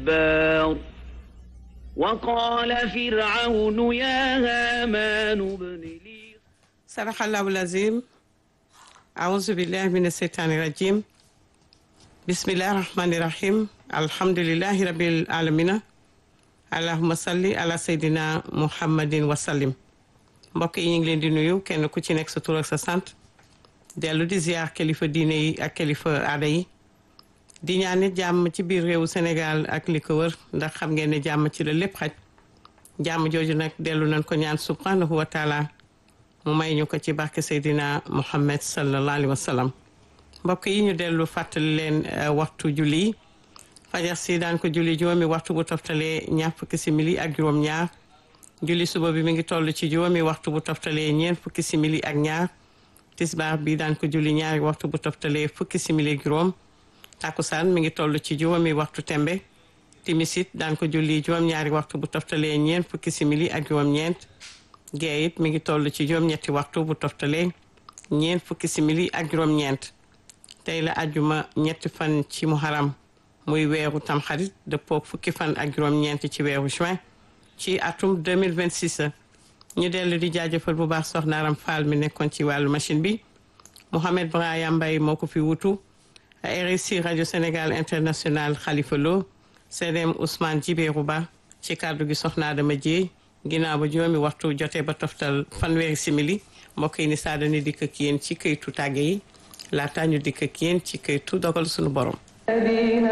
جبار وقال فرعون يا هامان ابن لي صدق الله العظيم أعوذ بالله من الشيطان الرجيم بسم الله الرحمن الرحيم الحمد لله رب العالمين اللهم صل على سيدنا محمد وسلم mbokk yi ñu ngi leen di nuyu kenn ku ci nekk sa tur ak sa sant dellu di ziar kilifa diine yi ak kilifa aada yi di ñaan nit jàmm ci biir réewu Sénégal ak li ko wër ndax xam ngeen ne jàmm ci la lépp xaj jàmm jooju nag dellu nañ ko ñaan subhanahu wa taala mu may ñu ko ci barke Seydina Muhammad sallallahu alayhi wa sallam mbokk yi ñu dellu fàttali leen waxtu julli fajar si daan ko julli juróomi waxtu bu toftalee ñaar fukki simili ak juróom-ñaar julli suba bi mi ngi toll ci juróomi waxtu bu toftalee ñeent fukki simili ak ñaar tisbaar bi daan ko julli ñaari waxtu bu toftalee fukki simili ak juróom takkusaan mi ngi toll ci juróomi waxtu tembe timisit daan ko julli juróom-ñaari waxtu bu toftalee ñeent fukki simili ak juróom-ñeent gee it mi ngi toll ci juróom-ñetti waxtu bu toftalee ñeent fukki simili ak juróom-ñeent tey la ajjuma ñetti fan ci muharam muy weeru tamxarit dëppook fukki fan ak juróom-ñeent ci weeru juin ci atum 2026 ñu dellu di jaajëfal bu baax soxna Aram Fall mi nekkoon ci wàllu machine bi Mouhamed Braya Mbaye moo ko fi wutu RSI rajo Sénégal international Khalifa Lo CDM Ousmane Djibéru Ba ci kàddu gi soxna Adama Dieye ginnaaw ba juróomi waxtu jotee ba toftal fanweeri simili mbokk yi ni saa dañuy dikk ak yéen ci këytu tàgge yi laata ñu dikk ak yéen ci këytu dogal suñu borom